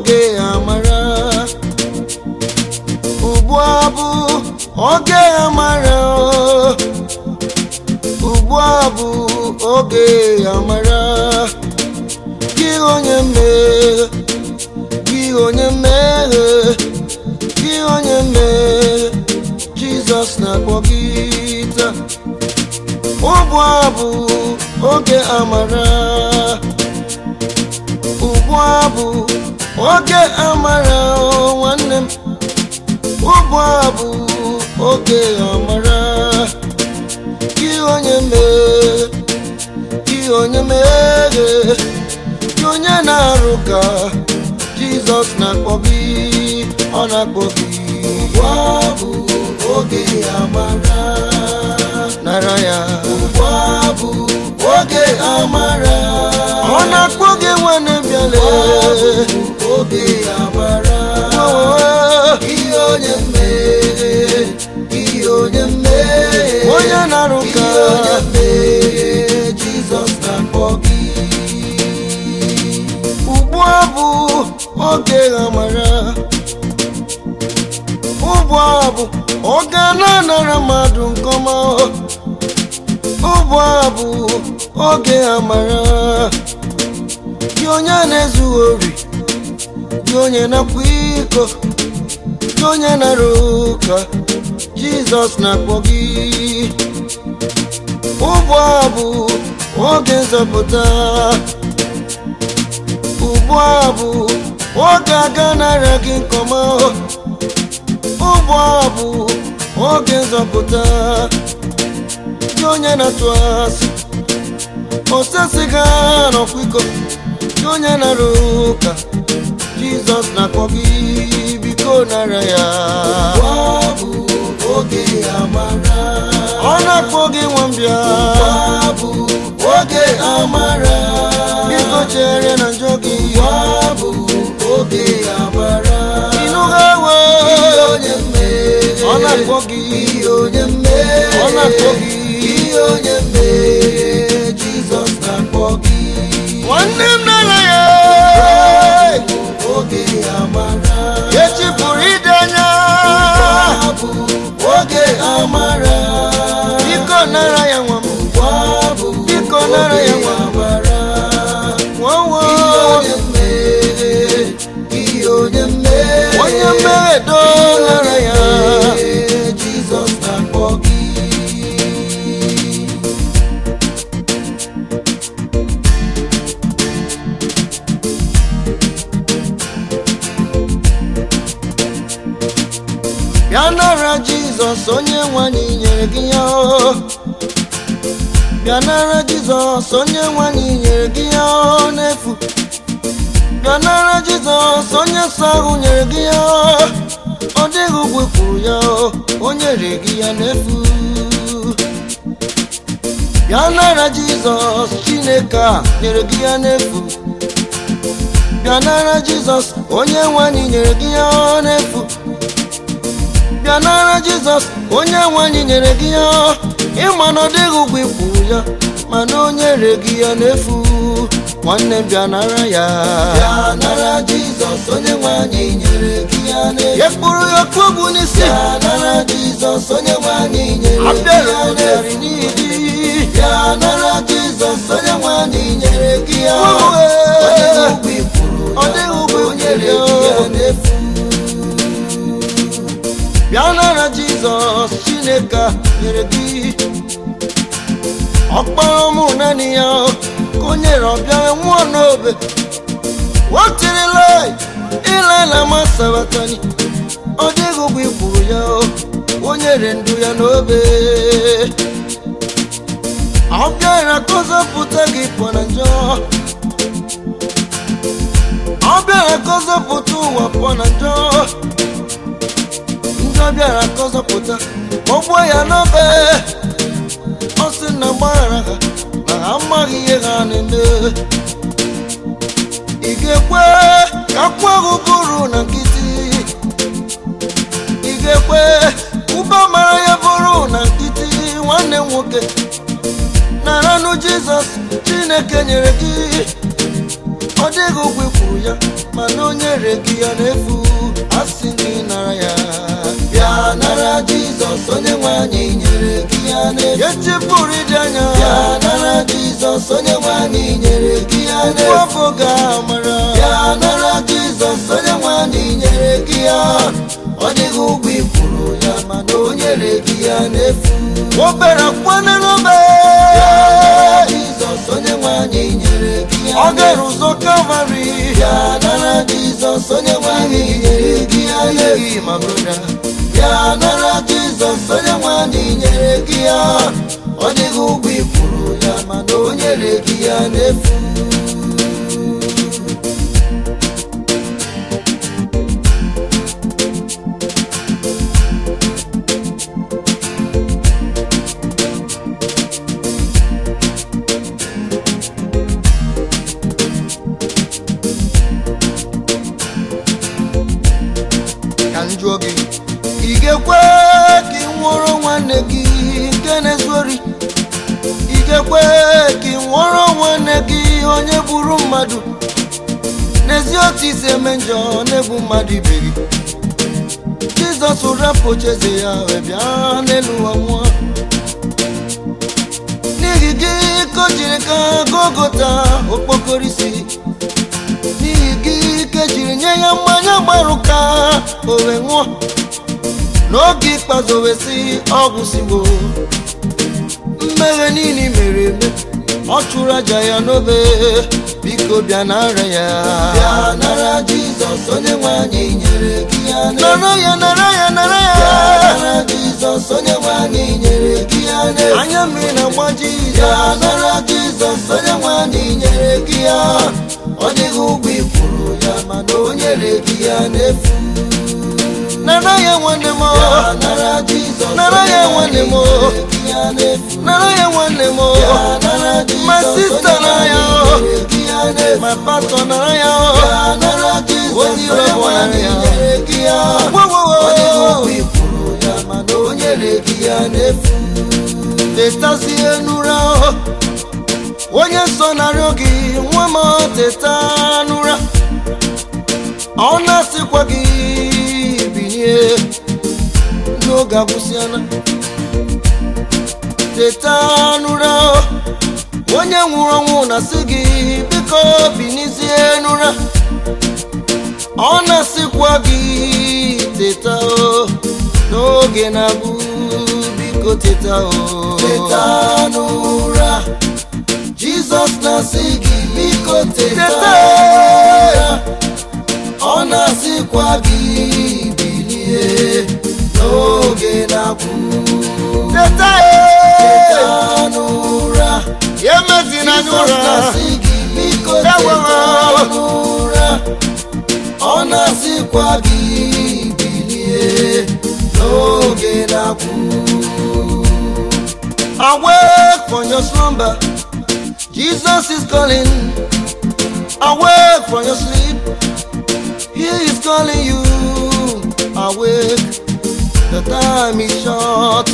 oge amara ugbu a bụ oge amara ugbu a bụ oge amara gị onye mmehie gị onye mmehie gị onye mmehie jizọs na-akpọ gị taa ugbu a bụ oge amara ugbu a bụ oge amara o nwanne m ugbu a bụ oge amara gị onye mmehie gị onye mmehie gị onye na-arụ ka jizọs na-akpọ gị ọ na-akpọ gị ugbu a bụ oge amara nara ya ugbu a bụ oge amara ọ na-akpọ gị nwanne bịale oge amara ihe onye mmehie ihe onye mmehie onye na-arụ ka onye mmehie jizọs na-akpọ gị ugbu a bụ oge amara ugbu a bụ oge na-anara mmadụ nke ọma ugbu a bụ oge amara gị onye na-ezughị ori gị onye na-akwa iko gị onye nara ụka jizọs na-akpọ gị ugbu a bụ oge nzọpụta ugbu a bụ oge aga nara gị nke ọma ugbu a bụ oge nzọpụta gị onye na-atụ asị osesiga n'ọkwa iko gị onye nara ụka jizọs na-akpọ gị biko nara ya oge amara ọ na-akpọ gị nwambịa bụ oge amara biko chere na njọ gị bụ oge amara ịnụga ewe onye mmehie ọ na-akpọ gị onye mmehie ọ na-akpọ gị onye mmehie jizọs na-akpọ gị nwanne m nara ya oge amara echi pụrụ ide anya bụ oge amara biko nara ya nwa m biko nara ya nwa nwawo onye mmehie onye mmehie do nara ya jizọs na-akpọ gị bịa nara jizọs onye nwanyị nyere gị ya o. bịa nara jizọs onye nwanyị nyere gị ya o n'efu bịa nara jizọs onye nsọ ahụ nyere gị ya o. ọ dịghị ụgwọ kwuru ya o, o nyere gị ya n'efu bịa nara jizọs chineke a nyere gị ya n'efu bịa nara jizọs onye nwanyị nyere gị ya o n'efu bịa nara jizọs onye nwanyị nyere gị ya ịma na ọ dịghị ụgwọ ikwuru ya mana o nyere gị ya n'efu nwanne m bịa nara ya bịa nara jizọs onye nwanyị nyere gị ya n'efu ekpuru ya okpu bụ n'isi bịa nara jizọs onye nwanyị nyere gị ya n'efu bịa nara jizọs onye nwanyị nyere gị ya ọ dịghị ụgwọ ikwuru ọ dịghị ụgwọ nyere gị ya n'efu bịa nara jizọs chineke a nyere gị ọkpara ụmụ naanị ya ka o nyere ọbịa nwụọ n'obe watirila ile na masabatani ọ dịghị ụgwọ ikwuru ya o nyere ndụ ya n'obe ọ bịara ka ọ zọpụta gị pụọ na njọ ọ bịara ka ọ zọpụta ụwa pụọ na njọ ndị ọ bịara ka ọ zọpụta ka ọ gbuo ya n'obe ọ sị na gbaghara ha na ha amaghị ihe ha na-eme ị ga-ekwe ka akwụ ahụ bụrụ na nkịtị ị ga-ekwe ụba mara ya bụrụ na nkịtị nwanne m nwoke naranụ jizọs chineke nyere gị ọ dịghị ụgwọ ikwuru ya mana o nyere gị ya n'efu asị gị nara ya bịa nara jizọs onye nwe anyị nyere gị ya n'efu echefuru ịdị anya bịa nara jizọs onye nwe anyị nyere gị ya n'efu afọ ga-amara bịa nara jizọs onye nwe anyị nyere gị ya ọ dịghị ụgwọ ikwuru ya mana o nyere gị ya n'efu obere kwana n'obe jizọs onye nwe anyị nyere gị ya ọ gara ụzọ kalvarị ya nara jizọs onye nwe anyị nyere gị ya n'efu ma broda ya nara jizọs onye nwe anyị nyere gị ya ọ dịghị ụgwọ ikwuru ya mana o nyere gị ya n'efu ka m jụọ gị ị ga-ekwe ka ị nwụọrọ nwanne gị nke na-ezu ori ị ga-ekwe ka ị nwụọrọ nwanne gị onye gburu mmadụ n'ezi otu isi eme njọ na-egbu mmadụ ibe gị jizọs rapụ ocheeze ya wee bịa n'elu ụwa nwụọ n'ihi gị ka o jiri ka gogota okpokoro isi n'ihi gị ka ejiri nye ya mmanya gbarụ ka o wee ṅụọ n'oge ikpeazụ o wee sị ọgwụ sigbo mmehie niile i mere eme ọ chụrụ aja ya n'obe biko bịa nara ya bịa nara jizọs onye nwe anyị nyere gị ya nara ya nara ya nara ya nara jizọs onye nwe anyị nyere gị ya anya mmiri na-agba jizọs ya nara jizọs onye nwe anyị nyere gị ya ọ dịghị ụgwọ ikwuru ya mana o nyere gị ya n'efu nara ya nwanne m nara jizọs nara ya nwanne m nara ya nwanne m my sister nara ya my pastor nara ya onye ire bụ nara ya tetazie n'ụra onye nsọ narịọ gị nwa m teta n'ụra ọ na-asịkwa gị binie n'oge agwụsịala teta n'ụra onye nwụrụ ọnwụ na-asị gị biko binizie n'ụra ọ na-asịkwa gị teta o n'oge na-abụ biko teta o teta n'ụra jizọs na-asị gị biko teta n'ụra ọ na-asịkwa gị bilie n'oge na-abụ teta teta n'ụra ya emezina Jizọs n'ụra na-asị gị biko Ewo. teta n'ụra ọ na-asịkwa gị bilie n'oge na-akwụ Awake from your slumber Jesus is calling Awake from your sleep He is calling you Awake The time is short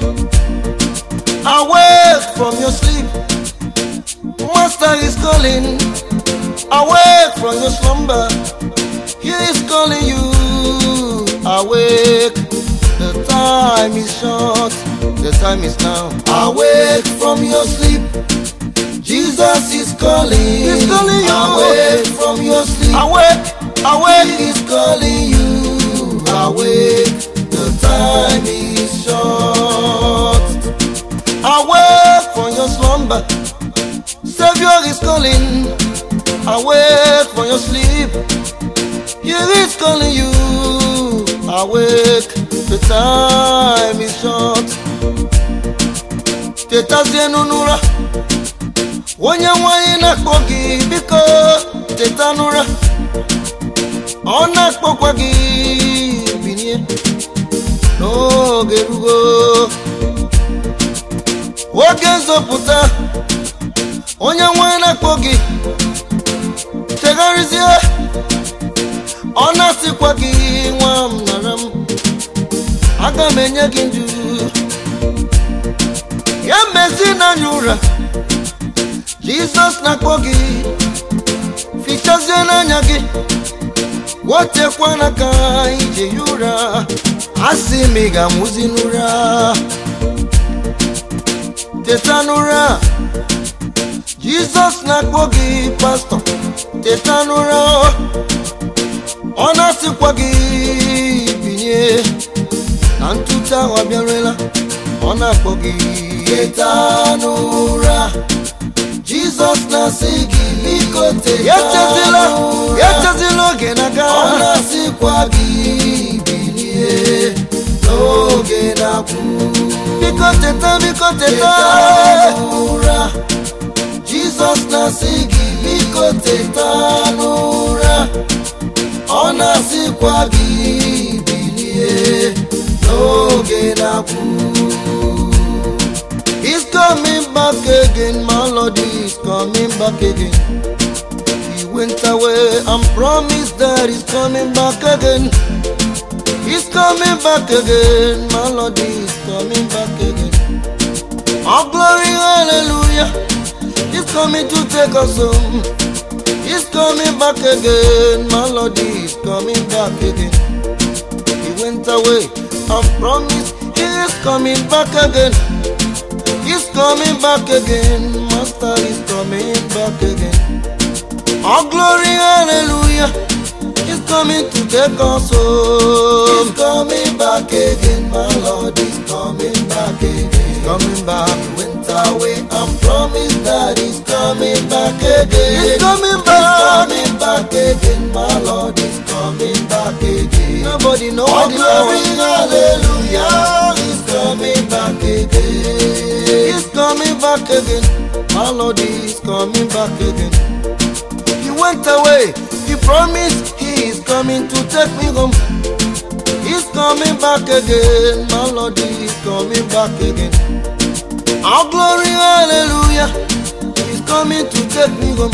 Awake from your sleep Master is calling. Awake from your slumber. He is calling you. Awake. The time is short. The time is now. Awake from your sleep. Jesus is calling. He's calling you. Awake from your sleep. awake awake He is calling you. Awake. The time is short. Awake from your slumber. Savior is calling. Awake from your sleep. He is calling you. Awake. The time is short. Tetazie n'ụra. Onye nwanyị na-akpọ gị biko teta n'ụra. Ọ na-akpọkwa gị binie n'oge rugo. Oge nzọpụta onye nwanyị na-akpọ gị chegharịzie ọ na-asịkwa gị nwa m nara m aga m enye gị ndụ ya mezi n'anya ụra jizọs na-akpọ gị wechazie n'anya gị wetekwana ka ije ya ụra asị m ị ga-amụzi n'ụra teta n'ụra jizọs na-akpọ gị pastọ teta n'ụra ọ na-asịkwa gị binye na ntụte ahụ abịarela ọ na-akpọ gị teta n'ụra jizọs na-asị gị biko teta Echezila, n'ụra echezila oge na-aga ọ na-asịkwa gị bilie n'oge na-akwụ biko teta biko teta teta n'ụra jizọs na-asị gị biko teta n'ụra ọ na-asịkwa gị bilie n'oge na-akwụ He's coming back again, my Lord is coming back again. He went away and promised that he's coming back again. He's coming back again, my Lord is coming back again. Oh glory, hallelujah. He's coming to take us home. He's coming back again, my Lord is coming back again. He went away and promised he is coming back again. He's coming back again, Master is coming back again. Oh glory, hallelujah. He's coming to take us home. He's coming back again, my Lord is coming back again. He's coming back. He went away and promised that he's coming back again. He's coming He's back. coming back again, my Lord is coming back again. nobody know Oh what the glory, Lord hallelujah, he's coming back again. He's coming back again. My Lord is coming back again. He went away. He promised he is coming to take me home. He's coming back again. My Lord is coming back again. Our glory, hallelujah. He's coming to take me home.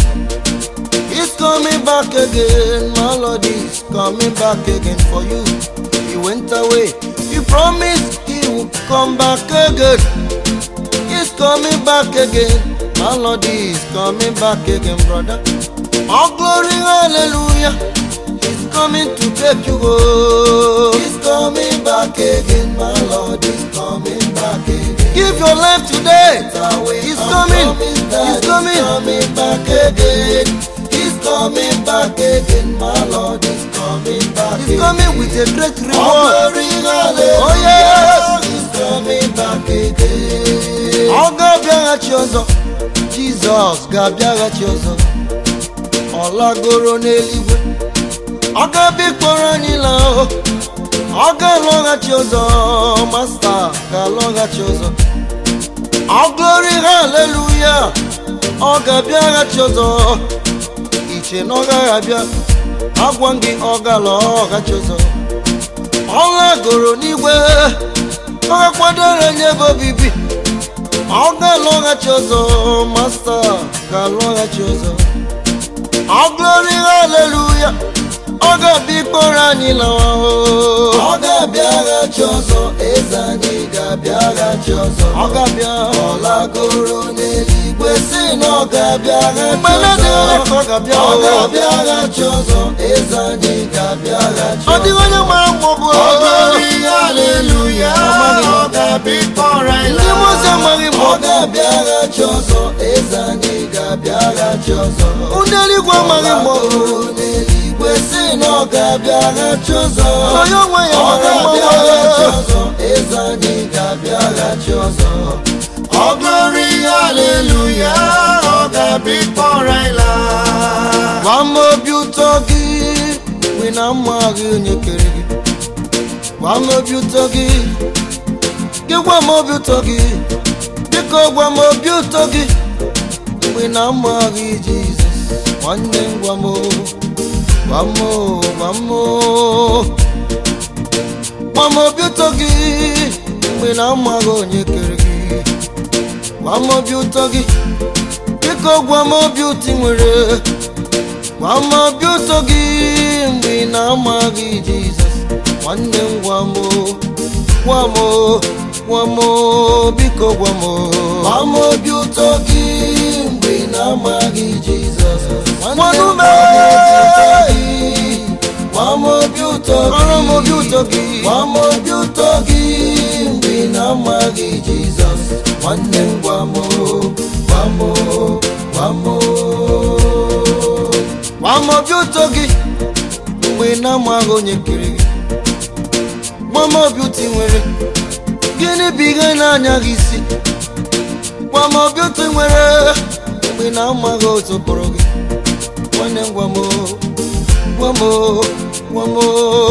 He's coming back again. My Lord is coming back again for you. He went away. He promised he would come back again. He's coming back again. My Lord is coming back again, brother. All glory, hallelujah. He's coming to take you home. He's coming back again. My Lord is coming back again. Give your life today. He's coming. He's He's coming. coming back again. He's coming back again. My Lord is coming back He's again. coming with a great All reward. glory, hallelujah. Oh, yes. He's coming back again. Ọ ga-abịaghachi ọzọ. Jizọs ga-abịaghachi ọzọ. Ọ lagoro n'eluigwe. Ọ ga-abịa ịkpọrọ anyị laa o. Ọ ga-alọghachi ọzọ. Masta ga-alọghachi ọzọ. Ọ glory hallelujah. Ọ ga-abịaghachi ọzọ. Iche na ọ gaghị abịa. Agwa m gị ọ ga-alọghachi ọzọ. Ọ lagoro n'igwe. Ọ ga-akwadoro nye ebe obibi. Ọ ga-alọghachi ọzọ. Masta ga-alọghachi ọzọ. Ọ glory hallelujah. Ọ ga-abịa ịkpọrọ anyị lawa o. Ọ ga-abịaghachi ọzọ. Eze anyị ga-abịaghachi ọzọ. Ọ ga-abịa. Ọ lagoro n'eluigwe si na ọ ga-abịaghachi Mgbe na-adịghị ọzọ. ka ọ ga-abịa Ọ o. ga-abịaghachi ọzọ. Eze anyị ga-abịaghachi Ọ ọzọ. dịghị onye mara mma ọ bụ o. haleluya Amaghị m. ọ ga-abịa ịkpọrọ anyị Ndị mmụọ ozi amaghị mma ọ ọ bụ. ga-abịaghachi ọzọ eze anyị ga-abịaghachi ọzọ Ndị eluigwe amaghị mma ọ bụ. Ọgbakọ n'eluigwe si na ọ ga-abịaghachi ọzọ Onye onwe ya ọ mara mma ga-abịaghachi o. ọzọ eze anyị ga-abịaghachi ọzọ ọ glory haleluya ọ ga-abịa ịkpọrọ anyị laa Gwa m obi ụtọ gị mgbe na amaghị onye kere gị. Gwa m obi ụtọ gị. Gị gwa m obi ụtọ gị. Biko gwa m obi ụtọ gị mgbe na amaghị Jizọs. Nwanne m gwa m o. Gwa m o, gwa m o. Gwa m obi ụtọ gị mgbe na amaghị onye kere gị. Gwa m obi ụtọ gị. Biko gwa m obi ụtọ ị nwere. Gwa m obi ụtọ gị mgbe ị na-amaghị Jizọs. Nwanne m gwa m o. Gwa m o. Gwa m o. Biko gwa m o. Gwa m obi ụtọ gị mgbe ị na-amaghị Jizọs Nwanne m gwa m obi ụtọ gị Kọrọ m obi ụtọ gị gwa m obi ụtọ gị mgbe ị na-amaghị jizọs nwanne m gwa m gwa m gwa m Gwa m obi ụtọ gị mgbe ị na-amaghị onye kere gị Gwa m obi ụtọ ị nwere gịnị bụ ihe na-anya gị isi Gwa m obi ụtọ ị nwere mgbe ị na-amaghị otu kpọrọ gị Nwanne m gwa m gwa m gwa m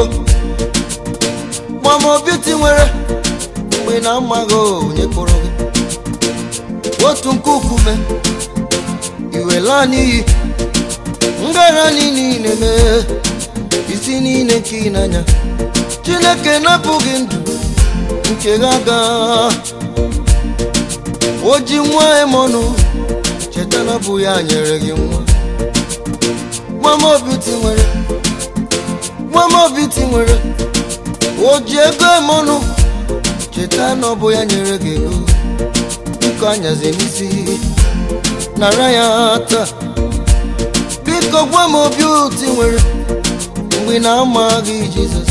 Gwa m obi ụtọ ị nwere mgbe ị na-amaghị onye kpọrọ gị otu nkukume iwe laa n'iyi ngara niile mee isi niile nke ị n'anya chineke napụghị ndụ nke gị aga o ji nwa emọnụ cheta na ọ bụ ya nyere gị nwa nwa m obi ti nwere nwa m obi ti nwere o ji ego emọnụ cheta na ọ bụ ya nyere gị ego biko anyazi n'isi nara ya taa biko gwa m obi ụtọ ị nwere mgbe ị na-amaghị jizọs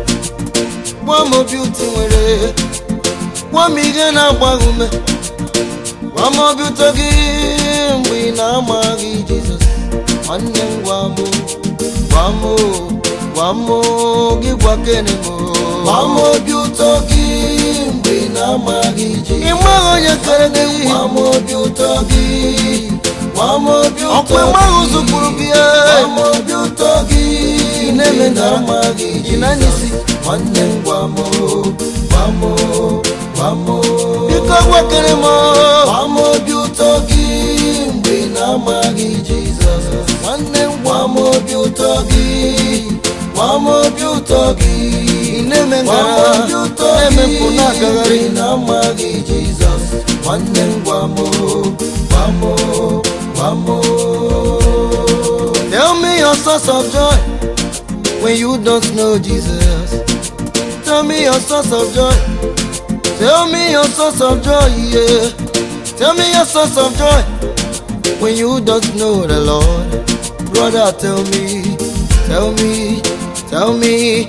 gwa m obi ụtọ ị nwere gwa m ihe na-agba gị ume gwa m obi ụtọ gị mgbe ị na-amaghị jizọs nwanne m gwa m gwa m gwa m gị gwa kene m gwa m obi ụtọ gị mgbe ị na-amaghị ị jizọs nweghị onye kere gị gwa m obi ụtọ gị gwa m obi ụtọ ọkwa enweghị ụzọ kpụrụ gị gwa m obi ụtọ gị ị na-eme mgbe ị ngara na-amaghị ị na-anya isi jizọs nwanne m gwa m gwa m gwa m biko gwa kere m gwa m obi ụtọ gị mgbe ị na-amaghị jizọs nwanne m gwa m obi ụtọ gị gwa m obi ụtọ gị ị na-eme gwa m ngara obi ụtọ na-eme gị mpụ na-agagharị mgbe ị na-amaghị jizọs nwanne m gwa m gwa m gwa m Tell me your source of joy when you don't know Jesus. Tell me your source of joy. Tell me your source of joy, yeah. Tell me your source of joy when you don't know the Lord. Brother, tell me, tell me, tell me.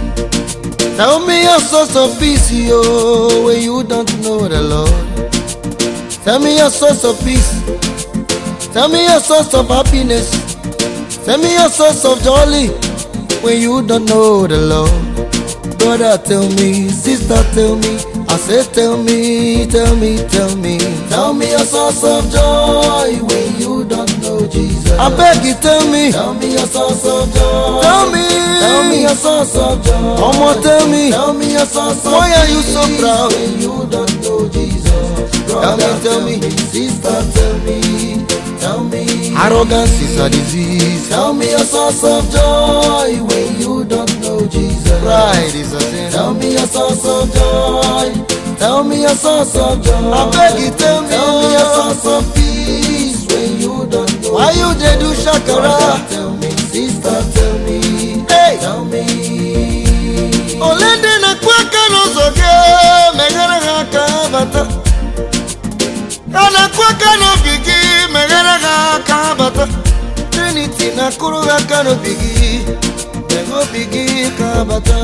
Tell me your source of peace, yo, when you don't know the Lord. Tell me your source of peace. Tell me your source of happiness. Tell me your source of joy when you don't know the Lord. Brother, tell me, sister, tell me. I say, tell me, tell me, tell me. Tell me your source of joy when you don't know Jesus. I beg you, tell me. Tell me your source of joy. Tell me. Tell me your source of joy. Omo, tell me. Tell me your source of Why are you so peace proud? when you don't know Jesus? Brother, tell me. Sister, tell me. Tell me. Arrogance is a disease. Tell me your source of joy when you don't know Jesus. Pride is a sin. Tell me your source of joy. Tell me your source of joy. I beg you, tell me. Tell me your source of peace when you don't know. Why you dey do Brother, shakara? tell me, sister, tell me. Hey. Tell me. Ole ndị na-akụ aka n'ụzọ gị meghere ha aka ha bata ka na-akụ aka n'obi gị meghere ha aka ha bata Trinity na-akụrụ ha aka n'obi gị meghe obi gị ka ha bata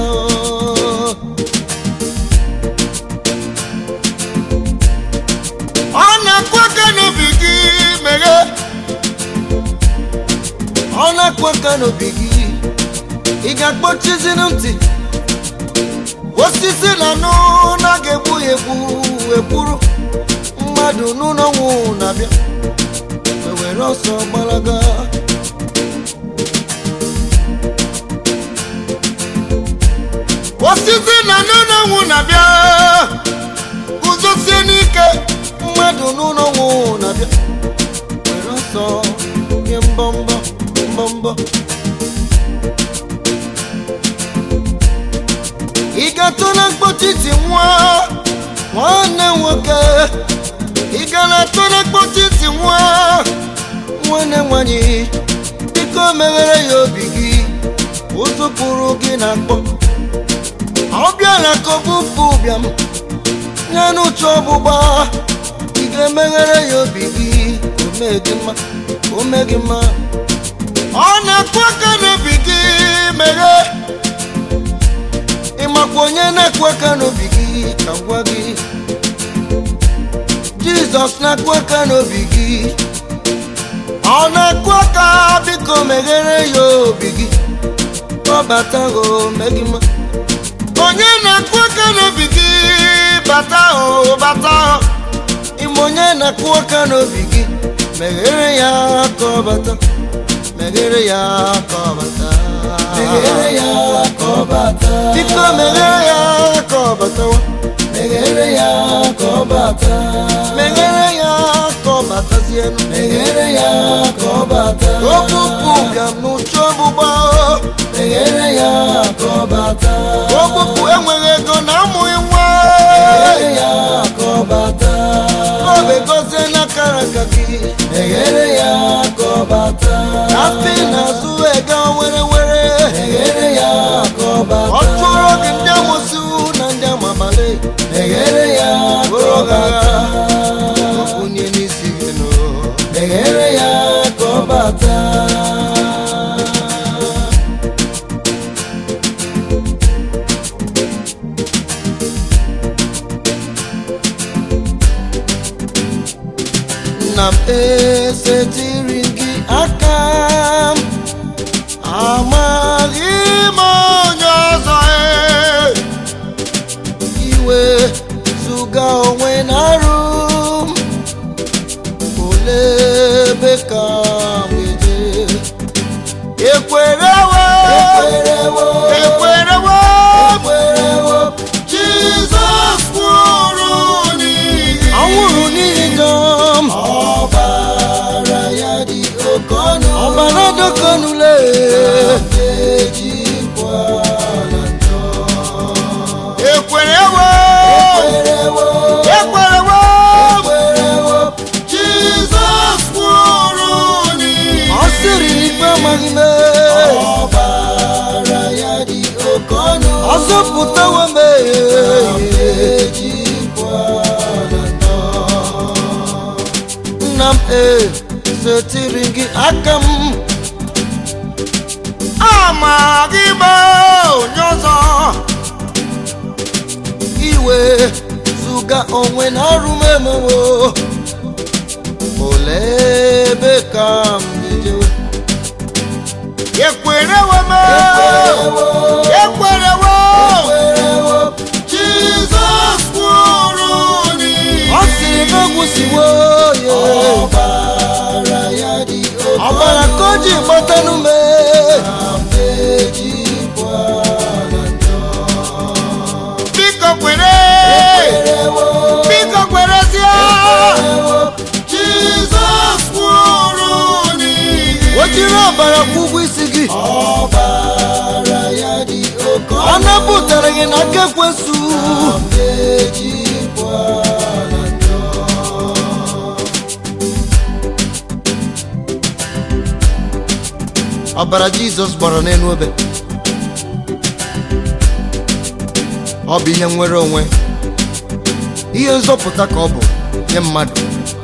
ọ na-akụ aka n'obi gị meghe ọ na-akụ aka n'obi gị ị ga-akpọchizinu ntị osisi na anụ na ga-egbu ya egbu egburu mmadụ n'ụlọnwụ na-abịa ewere ọsọ gbalaga osisi na anụ n'ọnwụ na-abịa guzosie n'ike mmadụ n'ụlọnwụ na-abịa were ọsọ nye mbọmbọ mbọmbọ ị ga-atụla mkpọchiti nwa nwanne nwoke ị gara atụla mkpọchiti nwa nwanne nwanyị biko meghere ya obi gị ụzụ pụrụ gị na akpọ ọ bịara ka ọ bụpụ ụbịam nye n'uche ọgbụgba ị ga-emeghere ya obi gị ome gị mma ome gị mma ọ na-akụ aka n'obi gị meghe ịmakwa onye na-akụ aka n'obi gị ka m gwa gị jizọs na-akụ aka n'obi gị ọ na-akụ aka biko meghere ya obi gị kpọbata o megima onye na-akụ aka n'obi gị bata o bata o ime onye na-akụ aka n'obi gị meghere ya ka ọ bata meghere ya ka ọ bata meghere ya ka ọ bata biko meghere ya ka ọ batawa meghere ya ka ọ bata meghere ya ka ọ batazienu meghere ya ka ọ bata okpukpu bịa n'ụcha ọgbụgba meghere ya ka ọ bata okpukpu enweghị ego na amụghị nwa meghere ya ka ọ bata ọ ga-egozie n'akara aka gị meghere ya ka ọ bata afị na-azụ ega were were meghere ya ka ọ ọ bata chụrụ gị ndị amụsụ na ndị amabalị meghere ya ka bụrụ ọ ọgagha bata onye n'isi gị nọ meghere ya ka ọ bata nna m esetiri gị aka m amaghị m onye ọzọ e. iwe zụga onwe na arụ m olee ebe ka m ga-eje ekwerewo ekwerewo ekwerewo ekwerewo jizọs nwụrụ n'ihi anwụrụ n'ihi gam ọbara ya dị oke ọnụ ọbara dokonule ejikwa na njọ ekwerewo ekwerewo ekwerewo ekwerewo jizọs nwụrụ n'ihi ọ sịrị n'ikpe amaghị m ọbara ya dị oke ọnụ ọ zọpụtawo m ejikwa na njọ nna m e setiri gị aka m amaghị m onye ọzọ iwe zụga onwe na arụ m emewo olee ebe ka m ga-ejewe ekwerewo m ekwerewo ekwerewo ekwerewo jizọs nwụrụ n'ihi ọ sịrị na ogwụsiwo ya ọbara ya dị oke ọbara ka o ji gbatanụ m ejikwa na njọ biko kwere ekwerewo biko kwerezie ekwerewo jizọs nwụrụ n'ihi o jiri ọbara kwụ ụgwọ isi gị ọbara ya dị oke ọ ọnụ napụtara gị n'aka ekwesu ejikwa na njọ ọbara jizọs gbara n'elu obe ọ bụ ihe nwere onwe ihe nzọpụta ka ọ bụ nye mmadụ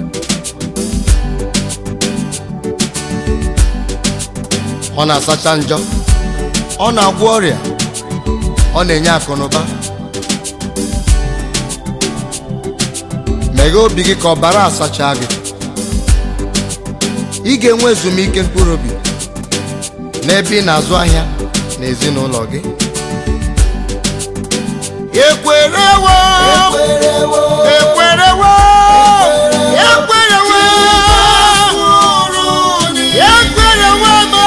ọ na-asacha njọ ọ na-agwọ ọrịa ọ na-enye akụ na ụba meghee obi gị ka ọbara asacha gị ị ga-enwe ezumike mkpụrụ obi n'ebe ị na-azụ ahịa na ezinụlọ gị ekwerewo ekwerewo ekwerewo ekwerewo ekwerewo me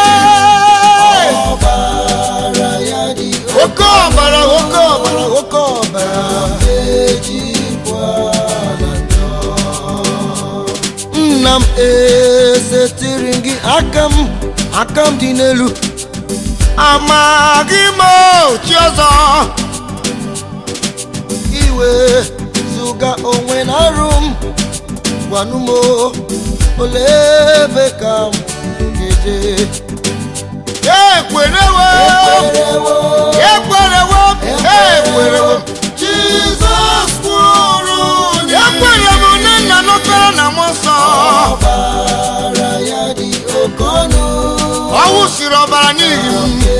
ọbara ya dị oke ọbara oke ọbara oke ọbara ejikwa na njọ nna m esetiri gị aka m aka m dị n'elu amaghị m chi ọzọ iwe zụga onwe na arụ m gwanụ m olee ebe ka m ga-eje ekwerewo ekwerewo ekwerewo ekwerewo jizọs kwuru ekwere m na nna nọkọrọ na m nsọ ọbara ya dị oke ọnụ ọnwụ ọbara n'ihi m